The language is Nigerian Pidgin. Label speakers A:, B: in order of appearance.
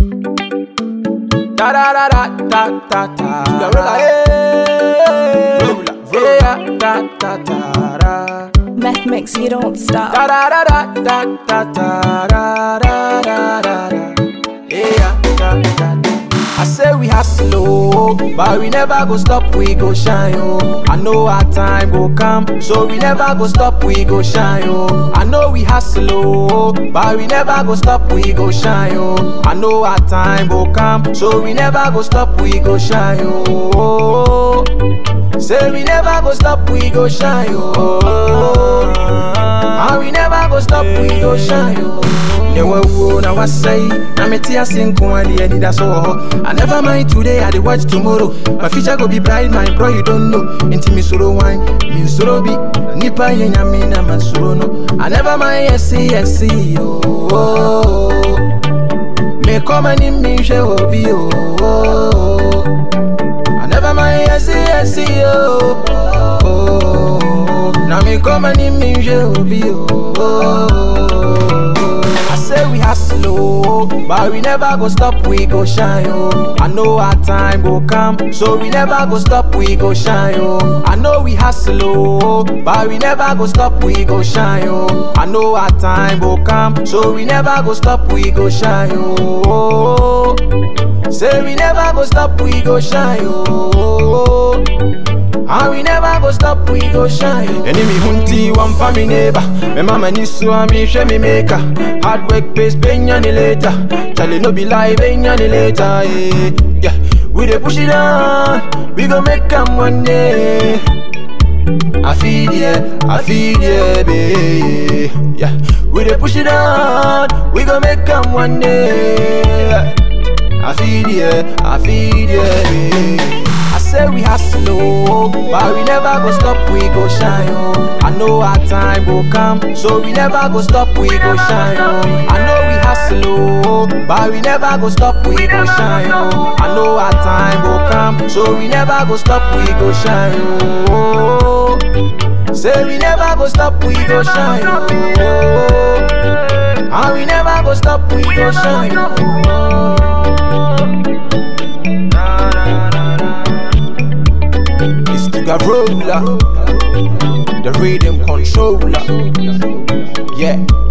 A: Da da da da da da da. Gorilla, hey. Roller, yeah, da da da da.
B: Meth mix, you don't stop.
A: Da da da da da da da da da da da da. Yeah, da da da. I say we hustle, oh, but we never go stop, we go shine, oh. I know our time go come, so we never go stop, we go shine, oh. I know we hustle, oh, but we never go stop, we go shine, oh. I know our time go come, so we never go stop, we go shine, oh. Say we never go stop, we go shine, oh. And we never go stop, we go shine, oh. Never wo na wasai, na me tia sin ko adi adi da so ho. I never mind today, I dey watch tomorrow. My future go be bright, my bro, you don't know. Inti mi soro wine, mi soro bi. Nipa ye nyame na man soro no. I never mind, yes, yes, oh. Me come and in me she obi oh. I never mind, yes, yes, oh. oh. Now me come and in me she obi oh. I say we hustle, oh, but we never go stop, we go shine, oh. I know our time go come, so we never go stop, we go shine, oh. I know we hustle, oh, but we never go stop, we go shine, oh. I know our time go come, so we never go stop, we go shine, oh. Say we never go stop, we go shine, oh. And we never go stop, we go shine. Enemy hunti, one for me neighbor. My mama ni so me share me maker. Hard work pays pay any later. Charlie no be lie, pay any later. eh. Yeah, we dey push it on. We gon' make 'em one day. I feel yeah, I feel yeah, babe. Yeah, we dey push it on. We gon' make 'em one day. I feel yeah, I feel yeah, babe. I say we hustle, oh, but we never go stop, we go shine, oh. I know our time go come, so we never go stop, we go shine, oh. I know we hustle, oh, but we never go stop, we go shine, oh. I know our time go come, so we never go stop, we go shine, oh. Say we never go stop, we go shine, oh. And we never go stop, we go shine, oh. It's the Garola, the rhythm controller. Yeah.